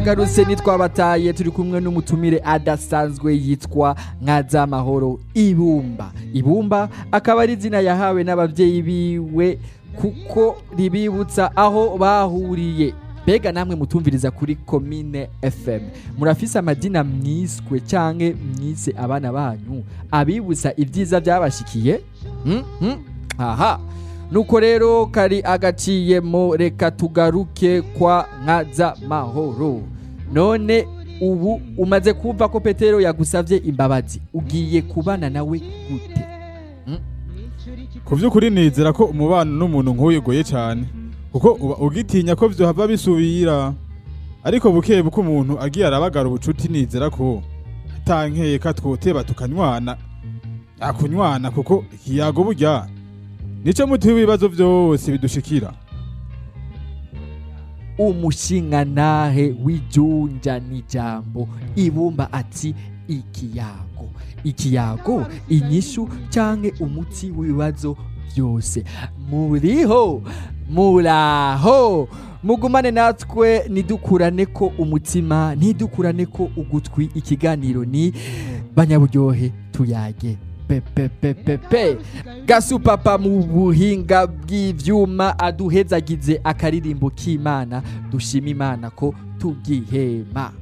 garutse nitwabataye turi kumwe n'umutumire adasanzwe yitwa nkazamahoro ibumba ibumba akaba ari izina yahawe n'ababyeyi biwe kuko ribibutsa aho bahuriye mbega namwe mutumviriza kuri komine fm murafise amadina mwiswe canke mwise abana banyu abibutsa ibyiza byabashikiye Hmm? Hmm? aha nuko rero kari agaciyemo reka tugaruke kwa nkaza mahoro none ubu umaze kumva ko petero yagusabye imbabazi ugiye kubana nawe gute ku by'ukuri nizera ko umubano n'umuntu nk'uyu ugoye cyane kuko uba ugitinya ko vyohava bisubira ariko buke buke umuntu agiye arabagara ubucuti nizera ko atankeka twoteba tukanywana akunywana kuko ikiyago burya nico muti w'ibibazo vyose bidushikira umushingantahe w'ijunja n'ijambo ibumba ati ikiyago ikiyago inyishu canke umuti w'ibibazo byose muriho muraho mugumane natwe nidukurane ko umutima ntidukurane ko ugutwi ikiganiro ni banyaburyohe tuyage pepepepepe gasupapa mu buhinga bw'ivyuma aduhezagize akaririmbo k'imana dushima imana ko tugihema